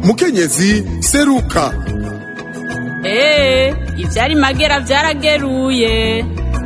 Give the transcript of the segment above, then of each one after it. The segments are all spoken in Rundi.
mukenyezi seruka eee ivyari magera vyarageruye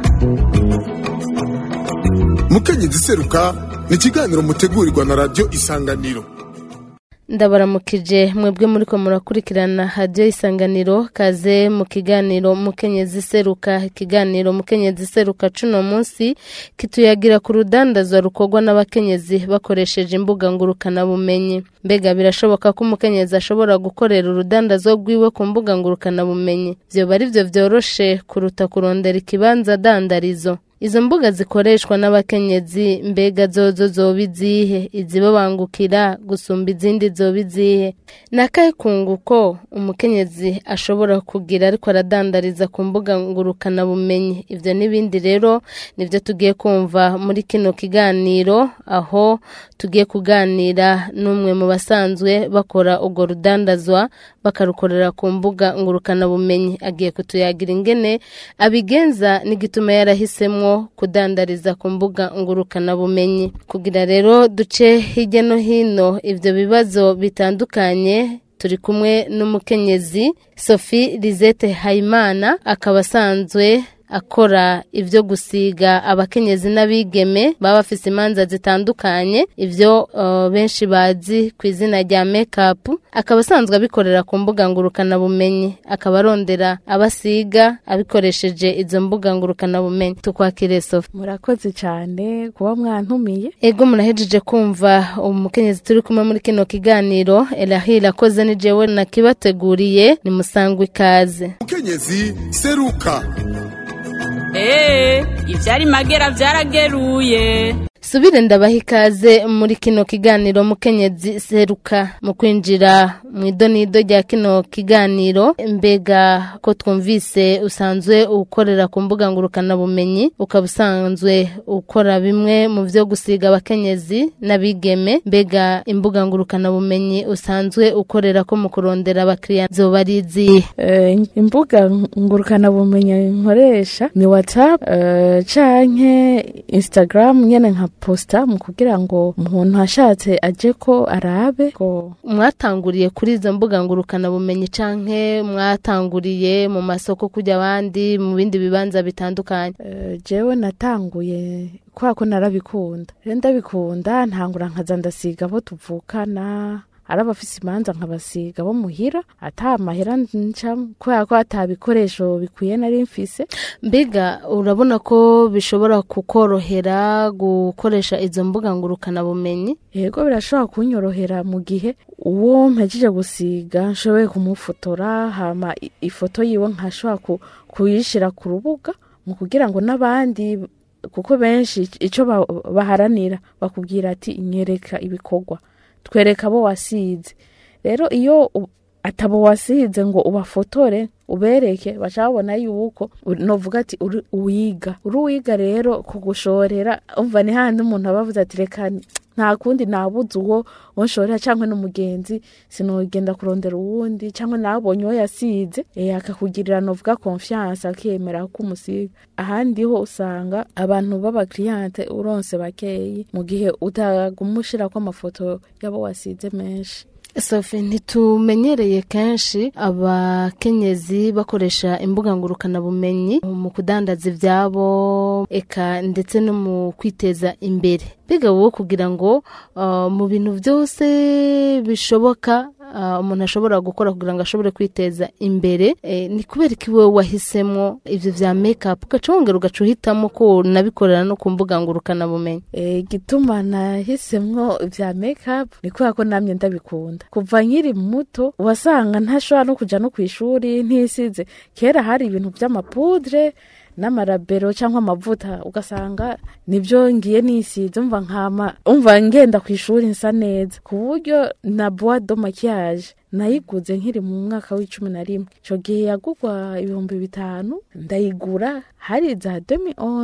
mukenyezi seruka ni ikiganiro mutegurirwa na radiyo isanganiro ndabaramukije mwebwe muriko murakurikirana hadiyo isanganiro kaze mu kiganiro mukenyezi seruka ikiganiro mukenyezi seruka cuno munsi kituyagira ku rudandazwa rukorwa n'abakenyezi bakoresheje imbuga ngurukana bumenyi mbega birashoboka ko umukenyezi ashobora gukorera urudandazwa rwiwe ku mbuga ngurukana bumenyi vyoba ari vyo vyoroshe kuruta kurondera ikibanza dandarizo izo mbuga zikoreshwa n'abakenyezi mbega zozo zoba izihe izibabangukira gusumba izindi zoba izihe ni akahe kunguko umukenyezi ashobora kugira ariko aradandariza ku mbuga ngurukanabumenyi ibyo n'ibindi rero nibyo tugiye kumva muri kino kiganiro aho tugiye kuganira n'umwe mu basanzwe bakora urwo rudandazwa bakarukorera ku mbuga ngurukanabumenyi agiye kutuyagira ingene abigenza n'igituma yarahisemo kudandariza ku mbuga ngurukanabumenyi kugira rero duce hirya no hino ibyo bibazo bitandukanye turi kumwe n'umukenyezi sophie lisette hayimana akaba asanzwe akora ibyo gusiga abakenyezi n'abigeme baba bafise imanza zitandukanye ibyo uh, benshi bazi ku izina rya make-up akaba asanzwe abikorera ku mbuga ngurukanabumenyi akaba arondera abasiga abikoresheje izo mbuga ngurukanabumenyi tukwakire sofa murakoze cyane kuba mwantumiye ego murahejeje kumva umukenyezi turi kumwe muri kino kiganiro erahira akoze ni jewe nakibateguriye ni musangwa ikaze mukenyezi seruka eee ivyari magera vyarageruye subire ndabaha ikaze muri kino kiganiro mukenyezi seruka mu kwinjira mu idonido rya kino kiganiro mbega ko twumvise usanzwe ukorera ku mbuga ngurukanabumenyi ukaba usanzwe ukora bimwe mu byo gusiga abakenyezi n'abigeme mbega imbuga ngurukanabumenyi usanzwe ukorera ko mu kurondera abakiriya zoba ari izihe Eh, imbuga ngurukanabumenyi nkoresha ni whatsapp eh, canke instagram nyene nka posta mu kugira ngo umuntu ashatse aje ko arabe ko mwatanguriye kuri izo mbuga ngurukanabumenyi canke mwatanguriye mu masoko kujya abandi mu bindi bibanza bitandukanye eh, jewe natanguye kubera ko narabikunda rero ndabikunda ntangura nkaza ndasiga abo tuvukana ari abafise imanza nkabasiga bo muhira ata mahera nca kubera ko ata bikoresho bikwiye nari mfise mbega urabona ko bishobora kukorohera gukoresha izo mbuga ngurukanabumenyi yego birashobora kunyorohera mu gihe uwo mpejeje gusiga nshoboye kumufotora hama i- ifoto yiwe nkashobora ku- kuyishira ku rubuga mu kugira ngo n'abandi kuko benshi ico ba- baharanira bakubwira ati nyereka ibikorwa twereka abo wasize rero iyo u- atabo wasize ngo ubafotore ubereke baca babona yuko u- novuga ati uri uwiga uri uwiga rero kugushorera umva ni handi umuntu aba avuze ati reka ni- nta kundi nabuze uwo wonshorera cyangwa n'umugenzi sinogenda kurondera uwundi cyangwa nabonye uwo yasize eh, akakugirira novuga confiance akemera ko umusiga ahandi ho usanga abantu b'abakiriyante uronse bakeyi mu gihe utaguma ushirako amafoto y'abo wasize menshi sofi ntitumenyereye kenshi abakenyezi bakoresha imbuga ngurukanabumenyi mu kudandaza ibyabo eka ndetse no mu kwiteza imbere mbega wowe kugira ngo uh, mu bintu byose bishoboka uh, umuntu ashobora gukora kugira ngo ashobore kwiteza imbere eh, ni kubera ko iwe wahisemo ibyo bya make-up ugaca wongera ugaca uhitamo ko unabikorera no ku mbuga ngurukanabumenyi Eh, igituma nahisemwo vya makeup ni kubera ko namye ndabikunda kuva nkiri muto wasanga ntashobora no kuja no kw'ishuri ntisize kera hari ibintu vy'amapudre n'amarabero cyangwa amavuta ugasanga nibyo ngiye nisize umva nkama umva ngenda ku ishuri nsa neza ku buryo na bois de maquillage nayiguze nkiri mu mwaka w'icumi na rimwe ico gihe yagurwa ibihumbi bitanu ndayigura hari za 2011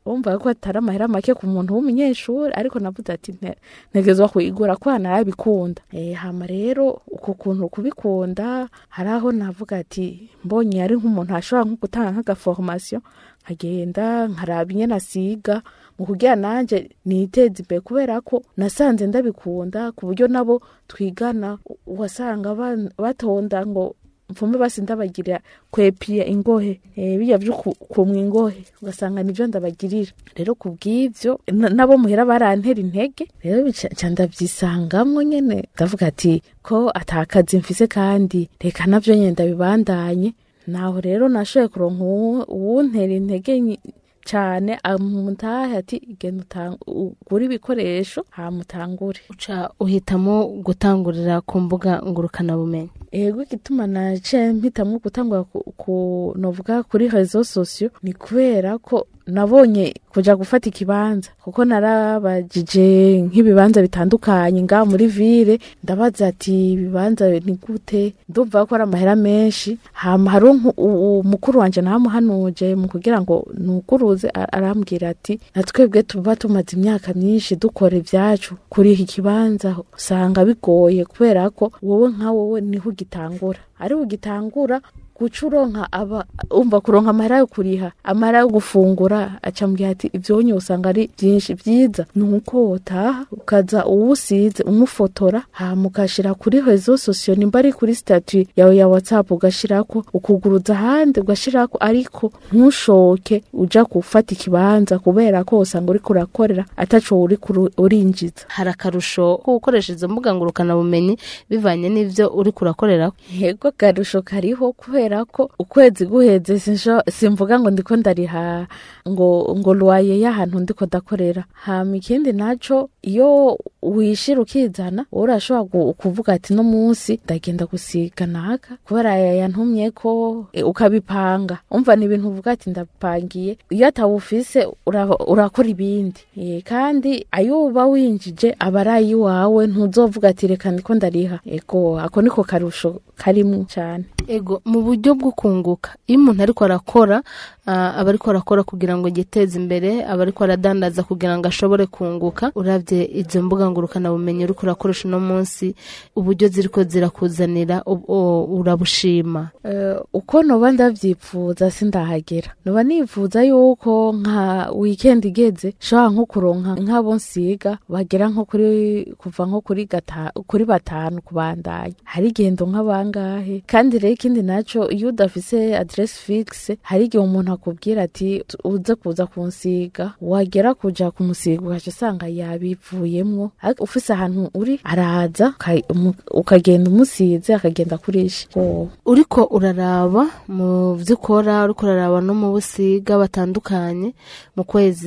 urumva ko atari amahera make ku muntu w'umunyeshuri ariko navuze ati "Nte- ntegezwa kuyigura kubera narabikunda Eh, hama rero uko kuntu kubikunda hari aho navuga ati mbonye ari nk'umuntu ashobora nko gutanga nk'agaforomasiyo nkagenda nkaraba ingene asiga mu kugira nanje niteze imbere kubera ko nasanze ndabikunda ku buryo nabo twigana u- wasanga ban- batonda ngo mfume basi ndabagirira kwepiya ingohe eh, bijya byo ku- kumwa ingohe ugasanga nivyo ndabagirira rero ku bw'ivyo na- nabo muhera barantera intege rero bica ca ndavyisangamwo nyene ndavuga ati ko atakazi mfise kandi reka navyo nyene ndabibandanye naho rero nashoboye kuronka uwu- uwuntera intege nyi- cane amutahe ati genda utang- ugure ibikoresho hamutangure uca uhitamo gutangurira ku mbuga ngurukanabumenyi ego igituma nace mpitamwo gutangura ku- ku novuga kuri rezo sosiyo ni kubera ko nabonye kuja gufata ikibanza kuko narabajije nk'ibibanza bitandukanye ngaha muri vile ndabaza ati ibibanza ni gute ndumva ko ari amahera menshi hama hari nku- u- u- mukuru wanje namuhanuje mu kugira ngo nuguruze a- arambwira ati natwebwe tuba tumaze imyaka myinshi dukora ivyacu kuri iki kibanza usanga bigoye kubera ko wowe nka wowe niho ugitangura ari ugitangura guca uronka aba umva kuronka amahera yo kuriha amahera yo gufungura acambwira ati ivyonye usanga ari vyinshi vyiza ni uko wotaha ukaza uwusize umufotora hama ukashira kuri rezo sosiyo nimba ari kuri statut yawe ya whatsapp ugashirako ukuguruza ahandi ugashirako ariko ntushoke uja gufata ikibanza kubera ko usanga uriko urakorera ataco uriko uru- urinjiza hari akarusho ko gukoresha izo mbuga ngurukanabumenyi bivanye n'ivyo uri kurakorera yego garusho kariho kubera ko ukwezi guheze sinsho- simvuga ngo ndiko ndariha ngo ngo lwaye y'ahantu ndiko ndakorera hama ikindi naco iyo wishira ukizana wowe urashobora gu- kuvuga ati no munsi ndagenda gusiga naka kubera yantumye ko e, ukabipanga umva ni ibintu uvuga ati ndapangiye iyo atawufise ura- urakora ibindi e, kandi ayo uba winjije aba ari ayiwawe ntuzovuga ati reka ndiko ndariha ego ako niko karusho karimwo cane ego mu buryo bwo kunguka iyo umuntu ariko arakora ah, aba ariko arakora kugira ngo yiteze imbere aba ariko aradandaza kugira ngo ashobore kunguka urabye izo mbuga ngurukanabumenyi uriko urakoresha uno munsi uburyo ziriko zirakuzanira ub- o- urabushima Eh, uko noba ndavyipfuza sindahagera noba nifuza yuko nka weekend igeze shobora nko kuronka nk'abo nsiga bagera nko kuri kuva nko kuri gata, kuri batanu kubandanya hari igendo nk'abangahe kandi rero ikindi naco iyo udafise adresse fixe hari igihe umuntu akubwira ati uze kuza kunsiga wagera kuja kumusiga ugaca usanga yabivuyemwo ariko ufise ahantu uri araza uka- umu- ukagenda umusize akagenda kurisha oh. uriko uraraba mu byo ukora uriko uraraba no mu busiga batandukanye mu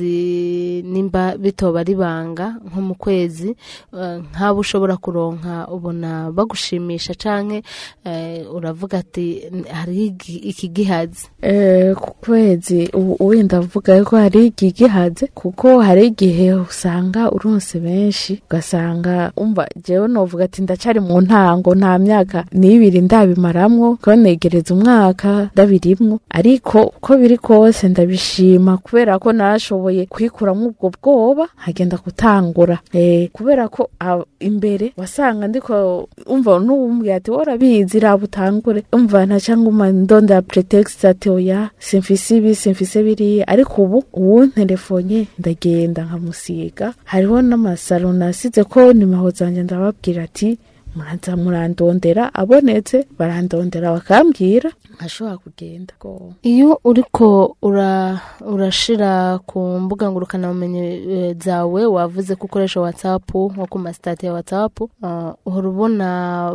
kwezi nimba bitoba ari banga nko mu kwezi eh, nk'abo ushobora kuronka ubona bagushimisha canke eh, uravuga ati hari igi- iki gihazi Eh, ku kwezi ubu wenda avuga ko hari igihe gihaze kuko hari igihe usanga uronse benshi ugasanga umva jewe novuga ati ndacari mu ntango nta myaka n'ibiri ndabimaramwo ko negereza umwaka ndabirimwo ariko uko biri kose ndabishima kubera ko narashoboye kwikuramwo ubwo bwoba nkagenda gutangura eh, kubera ko ah, imbere wasanga ndiko umva n'uwumbwira ati worabizi raba utangure umva ntaca nguma ndondera pretext ati oya simfise ibi simfise biriya ariko ubu ubu telefonye ndagenda nkamusiga hariho n'amasaro nasize ko nimaho zanje ndababwira ati muraza murandondera abonetse barandondera bakambwira nkashobora kugenda Go. iyo uriko ura, urashira ku mbuga ngurukanabumenyi eh, zawe wavuze ko ukoresha whatsapp nko ku masitati ya whatsapp uh, uhora ubona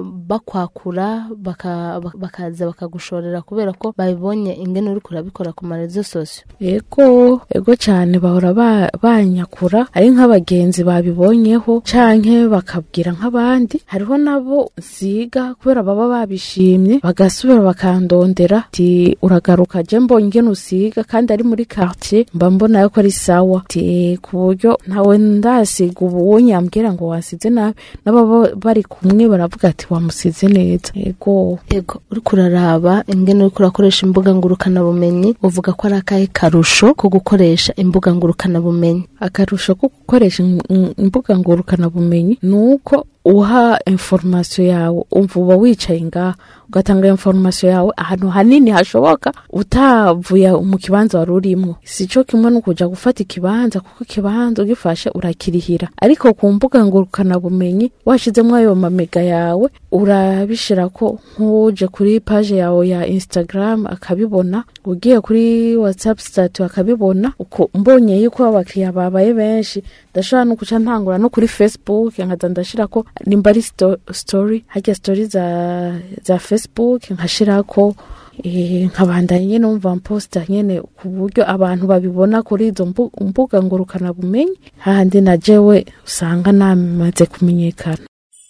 bakwakura baka, bak- bakaza bakagushorera kubera ko babibonye ingene uriko urabikora ku marezo sosiyo ego ego cyane bahora ba- banyakura ari nk'abagenzi babibonyeho canke bakabwira nk'abandi hariho nabo nsiga kubera baba babishimye bagasubira bakandondera ati uragaruka je mbonye ingene usiga kandi ari muri quartier mba mbona yuko ari sawa ati ku buryo ntawe ndasiga ubu nyambwira ngo wasize nabi n'ababa bari kumwe baravuga ati wamusize neza yego Ego uriko uraraba ingene uriko urakoresha imbuga ngurukana bumenyi uvuga ko ari akahe karusho ko gukoresha imbuga ngurukana bumenyi akarusho ko gukoresha im- im- imbuga ngurukana bumenyi ni uko uha informasiyo yawe umva uba wicaye ngaha ugatanga informasiyo yawe ahantu hanini hashoboka utavuye mu kibanza wari urimo si cyo kimwe no kuja gufata ikibanza kuko ikibanza ugifashe urakirihira ariko ku mbuga ngurukana bumenyi washizemo ayo mamega yawe urabishira ko nk'uje kuri paje yawe ya instagram akabibona ugiye kuri whatsapp stat akabibona uko mbonye yuko abakiriya babaye benshi ndashobora no kuca ntangura no kuri facebook nkaza ndashira ko nimba ari sto- story harya story za za facebook nkashirako eh, nkabandanya nyene umva mposta nyene ku buryo abantu babibona kuri izo mbu- mbuga ngurukana bumenyi hahandi na jewe usanga namaze kumenyekana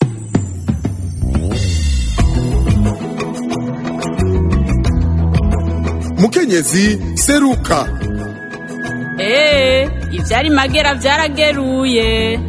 mukenyezi seruka Ee, ivyari magera vyarageruye.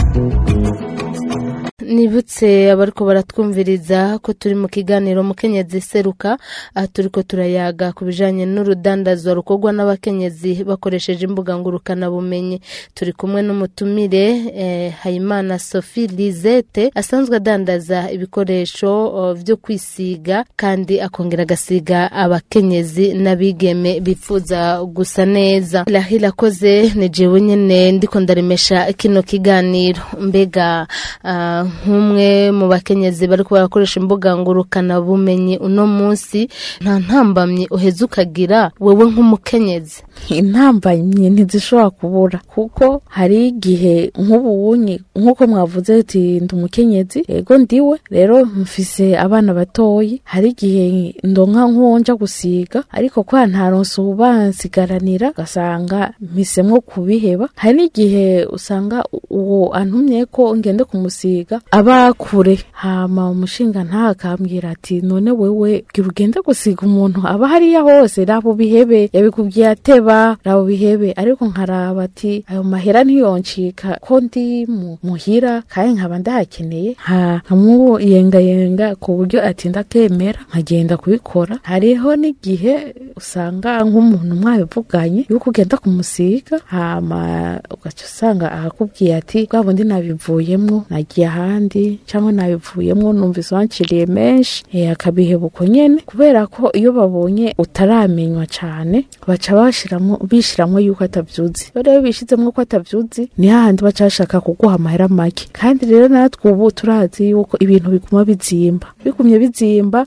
nibutse abariko baratwumviriza ko turi mu kiganiro mukenyezi seruka aha turiko turayaga ku bijanye n'urudandazwa rukorwa n'abakenyezi bakoresheje imbuga ngurukana bumenyi turi kumwe n'umutumire eh, hayimana sophie lisette asanzwe adandaza ibikoresho oh, vyo kwisiga kandi akongera agasiga abakenyezi n'abigeme bifuza gusa neza rahila akoze ni jewe nyene ndiko ndaremesha kino kiganiro mbega ah, nk'umwe mu bakenyezi bariko barakoresha imbuga ngurukana bumenyi uno munsi nta ntambamye uheze ukagira wewe nk'umukenyezi intambamyi ntizishobora kubura kuko hari igihe nk'ubunyi nk'uko mwavuze ati ndi umukenyezi yego ndiwe rero mfise abana batoyi hari igihe ndonka nk'uwonja gusiga ariko kwa ntaronse ubansigaranira ugasanga mpisemwo kubiheba hari n'igihe usanga uwo antumye ko ngende kumusiga aba kure hama umushinga ntakambwira ati none wewe gira ugende gusiga umuntu aba hariya hose raba ubihebe yabikubwiye ateba raba ubihebe ariko nkaraba ati ayo mahera ntiyoncika ko ndi mu- muhira kandi nkaba ndahakeneye nka nkamuyengayenga ku buryo atinda akemera nkagenda kubikora hariho n'igihe usanga nk'umuntu mwabivuganye yuko ugenda kumusiga hama ugaca usanga akakubwiye ati bwa bundi nabivuyemwo nagiye ahandi cyangwa nabivuyemwo numvise wanciriye menshi eh, akabiheba uko nyene kubera ko iyo babonye utaramenywa cane baca bashiramo bishiramwo yuko atavyuzi iyo rero bishizemwo ko atavyuzi ni hahandi baca bashaka kuguha amahera make kandi rero natwe ubu turazi yuko ibintu biguma bizimba bigumye bizimba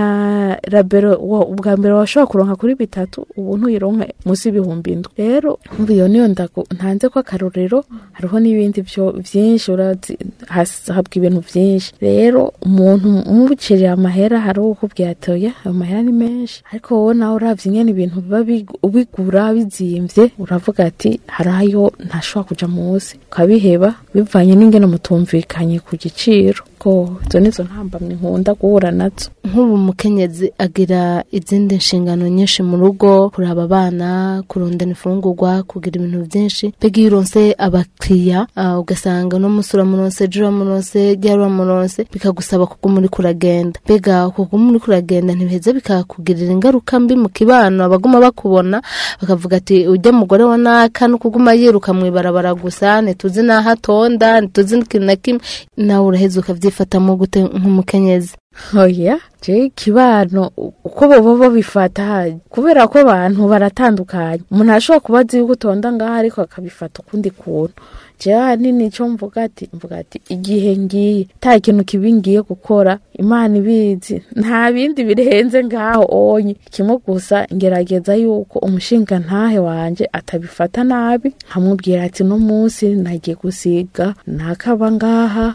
nka rabero wa- ubwa mbere washobora kuronka kuri bitatu ubu ntuyironka munsi y'ibihumbi indwi rero umva iyo niyo ndago ntanze ko akarorero hariho n'ibindi byo byinshi urazi has- habwa ibintu byinshi rero umuntu umubuciriye amahera hari uwo ukubwira ati oya ayo mahera ni menshi ariko wowe nawe uravye ingene ibintu biba big- ubigura bizimvye uravuga ati hari ayo ntashobora kuja munsi ukabiheba bivanye n'ingene mutumvikanye ku giciro ko izo nizo ntambamye nkunda guhura nazo nk'ubu umukenyezi agira izindi nshingano nyinshi mu rugo kuraba abana kurondana imfungurwa kugira ibintu byinshi mbega iyo uronse abakiriya ah, ugasanga uno munsi uramuronse ejo uramuronse ryari uramuronse bikagusaba kuguma uriko uragenda mbega kuguma uriko uragenda ntibiheza bikakugirira ingaruka mbi mu kibano abaguma bakubona bakavuga ati ujya mugore wa naka no kuguma yiruka mu ibarabara gusa ntituzi n'aho atonda ntituzi n'ikintu na kimwe nawe uraheza ukavyifatamo gute nk'umukenyezi oya je ikibano uko boba babifata kubera ko abantu baratandukanye umuntu ashobora kuba azi yuko utonda ngaho ariko akabifata ukundi kuntu je ahanini ico mvuga ati mvuga ati igihe ngiye nta kintu kibi ngiye gukora imana ibizi nta bindi birenze ngaho onye kimwe gusa ngerageza yuko umushinga ntahe wanje atabifata nabi nkamubwira ati no munsi nagiye gusiga nakaba ngaha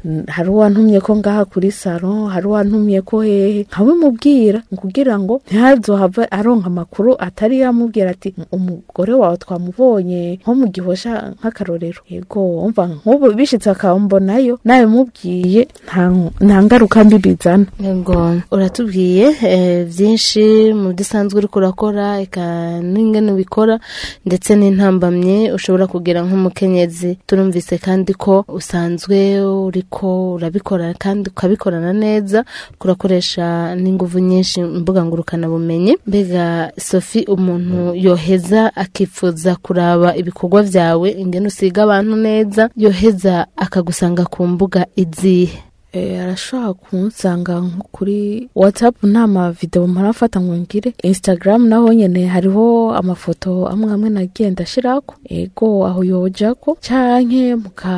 N- hari uwantumye ko ngaha kuri salo hari uwantumye ko hehe nkabimubwira kugira ngo ntihazohave aronka amakuru atari yamubwira ati umugore wawe twamubonye nko mu gihosha nk'akarorero yego umva nk'ubu bishitse akambonayo nabimubwiye nta- nta ngaruka mbi bizana Yego uratubwiye eh, byinshi mu byo usanzwe uriko urakora eka n'ingene ubikora ndetse n'intambamye ushobora kugira nk'umukenyezi turumvise kandi ko usanzwe uriko urabikora kandi ukabikorana neza kurakoresha n'inguvu nyinshi imbuga ngurukana bumenyi mbega Sophie umuntu yoheza akifuza kuraba ibikorwa byawe ingene usiga abantu neza yoheza akagusanga ku mbuga izihe Eh, arashobora kunsanga nko kuri whatsapp nta mavideo mparafata ngo ngire instagram naho nyene hariho amafoto amwe amwe nagiye ndashirako ego aho yojako canke muka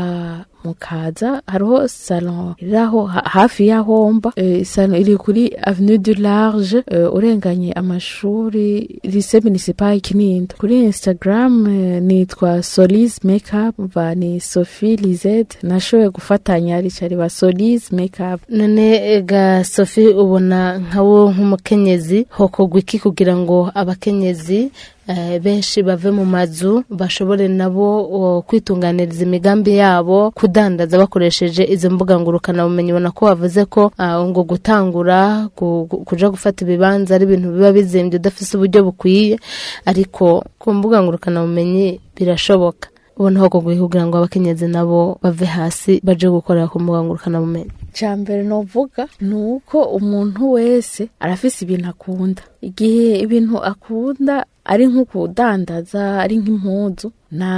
mukaza hariho salon iraho ha- hafi y'aho mba eh, salon iri kuri avenue du large eh, urenganye amashuri lycée municipal kinindo kuri instagram eh, nitwa solis makeup va ni sophie lizette nashoboye gufatanya ricari ba solis makeup none ga sophie ubona nkawo nk'umukenyezi hokorwa iki kugira ngo abakenyezi eh, benshi bave mu mazu bashobore nabo o, kwitunganiriza imigambi yabo kudandaza bakoresheje izo mbuga ngurukanabumenyi ubona ko wavuze ko ah, ngo gutangura gu- gu- kuja gufata ibibanza ari ibintu biba bizimbye udafise uburyo bukwiye ariko ku mbuga ngurukanabumenyi birashoboka ubona hokorwa iki kugira ngo abakenyezi nabo bave hasi baje gukorera ku mbuga ngurukanabumenyi icya mbere novuga ni uko umuntu wese arafise ibintu akunda igihe ibintu akunda ari nko kudandaza ari nk'impuzu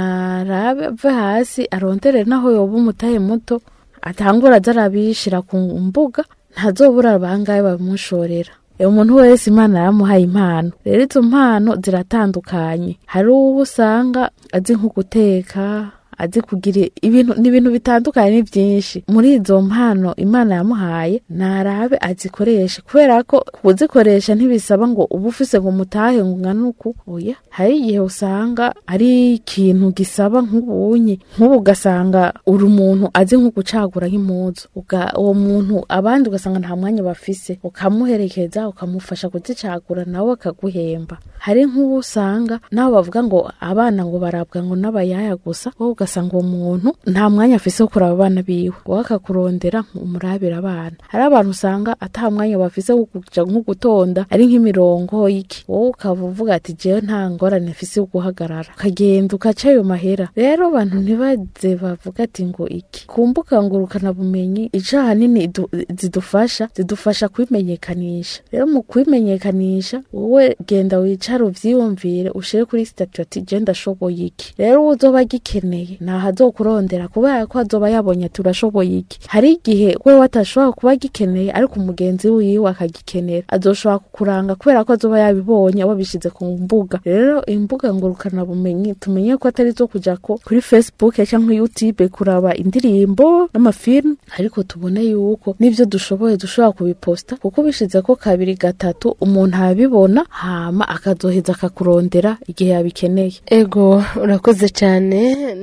narabe ave hasi arondere naho yoba umutahe muto atangura aza arabishira ku mbuga ntazobura bangahe babimushorera uyu muntu wese imana yaramuhaye impano rero izo mpano ziratandukanye hari uwo usanga azi nko guteka azi kugira ibintu ni ibintu bitandukanye ni byinshi muri izo mpano imana yamuhaye narabe azikoreshe kubera ko kuzikoresha ntibisaba ngo uba ufise ngo umutahe ngo ungane uku oya hari igihe usanga ari ikintu gisaba nk'ubunye nk'ubu ugasanga uri umuntu azi nko gucagura nk'impuzu Uga- uwo muntu abandi ugasanga nta mwanya bafise ukamuherekeza ukamufasha kuzicagura nawe akaguhemba hari nk'uwo usanga nabo bavuga ngo abana ngo barabwa ngo n'abayaya gusa wowe ugasanga uwo muntu nta mwanya afise wo kuraba abana biwe wowe akakurondera umurabira abana hari abantu usanga ata mwanya bafise wo kuja nko gutonda ari nk'imirongo y'iki wowe ukaba uvuga ati jewe nta ngorane mfise yo guhagarara ukagenda ukaca ayo mahera rero abantu ntibaze bavuga ati ngo iki ku mbuga ngurukana bumenyi ico ahanini idu- zidufasha zidufasha kwimenyekanisha rero mu kwimenyekanisha wowe genda wicare uvyiyumvire ushire kuri statut ati je ndashoboye iki rero uwo uzoba agikeneye naho azokurondera kubera ko azoba yabonye ati urashoboye iki hari igihe wewe atashobora kuba agikeneye ariko umugenzi wiwe akagikenera azoshobora kukuranga kubera ko azoba yabibonye wabishize ku mbuga rero imbuga ngurukana bumenyi tumenye ko atari zo kuja ko kuri facebook cyangwa youtube kuraba indirimbo n'amafilm ariko tubone yuko n'ivyo dushoboye dushobora kubiposta kuko bishize ko kabiri gatatu umuntu abibona hama akazoheza akakurondera igihe yabikeneye ego urakoze cyane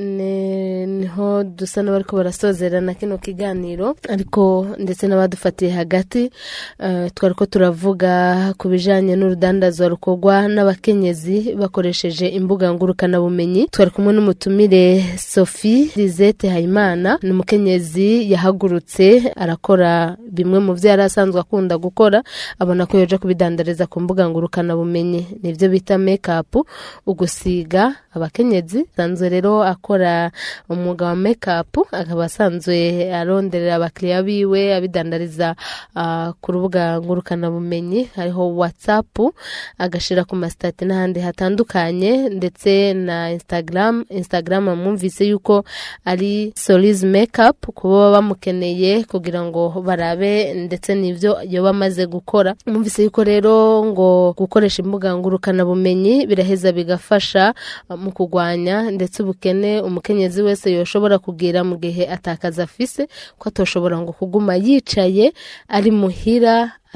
ni- niho dusa n'abariko barasozerana kino kiganiro ariko ndetse n'abadufatiye hagati eh, twari ko turavuga ku bijanye n'urudandazwa rukorwa n'abakenyezi bakoresheje imbuga ngurukanabumenyi twari kumwe n'umutumire sophie lizette hayimana ni umukenyezi yahagurutse arakora bimwe mu byo yari asanzwe akunda gukora abona ko yoja kubidandariza ku mbuga ngurukanabumenyi nibyo bita make ugusiga abakenyezi asanzwe rero akora umwuga wa make akaba asanzwe aronderera abakiriya biwe abidandariza ah, ku rubuga ngurukanabumenyi hariho whatsapp agashira ku masitati n'ahandi hatandukanye ndetse na instagram instagram mwumvise yuko ari solis makeup kuba baba bamukeneye kugira ngo barabe ndetse n'ibyo yoba amaze gukora mwumvise yuko rero ngo gukoresha imbuga ngurukanabumenyi biraheza bigafasha uh, mu kurwanya ndetse ubukene umukenyezi wese yoshobora kugira mu gihe atakaza afise ko atoshobora ngo kuguma yicaye ari muhira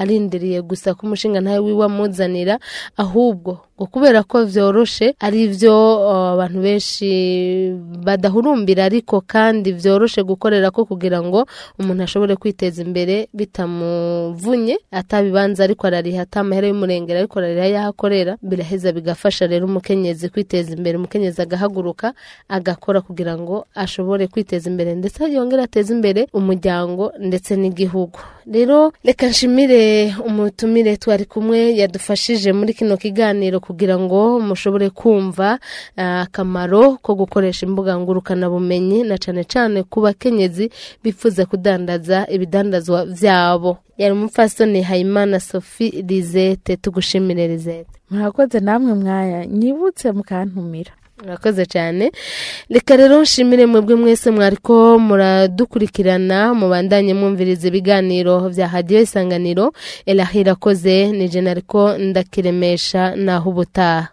arindiriye gusa ko umushinga ntawe wiwe amuzanira ahubwo ngo kubera ko vyoroshe ari vyo uh, abantu benshi badahurumbira ariko kandi vyoroshe gukorera ko kugira ngo umuntu ashobore kwiteza imbere bitamuvunye atabibanza ariko arariha atamahera y'umurengera ariko arariha yaho akorera biraheza bigafasha rero umukenyezi kwiteza imbere umukenyezi agahaguruka agakora kugira ngo ashobore kwiteza imbere ndetse yongere ateze imbere umuryango ndetse n'igihugu rero reka nshimire umutumire twari kumwe yadufashije muri kino kiganiro kugira ngo mushobore kumva ah, akamaro ko gukoresha imbuga ngurukanabumenyi na cane cane ku bakenyezi bifuza kudandaza ibidandazwa vyabo yari umupfasoni hayimana sophie lisette tugushimire lisette murakoze namwe mwaya nyibutse mukantumira murakoze cyane reka rero nshimire mwebwe mwese mwariko muradukurikirana mubandanye mwumviriza ibiganiro bya hadiyo isanganiro elahira akoze ni jena ariko ndakiremesha naho ubutaha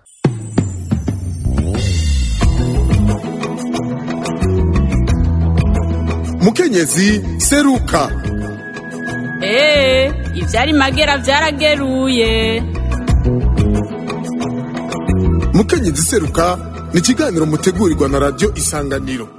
mukenyezi seruka eee ivyari magera vyarageruye mukenyezi seruka ni ikiganiro mutegurirwa na radiyo isanganiro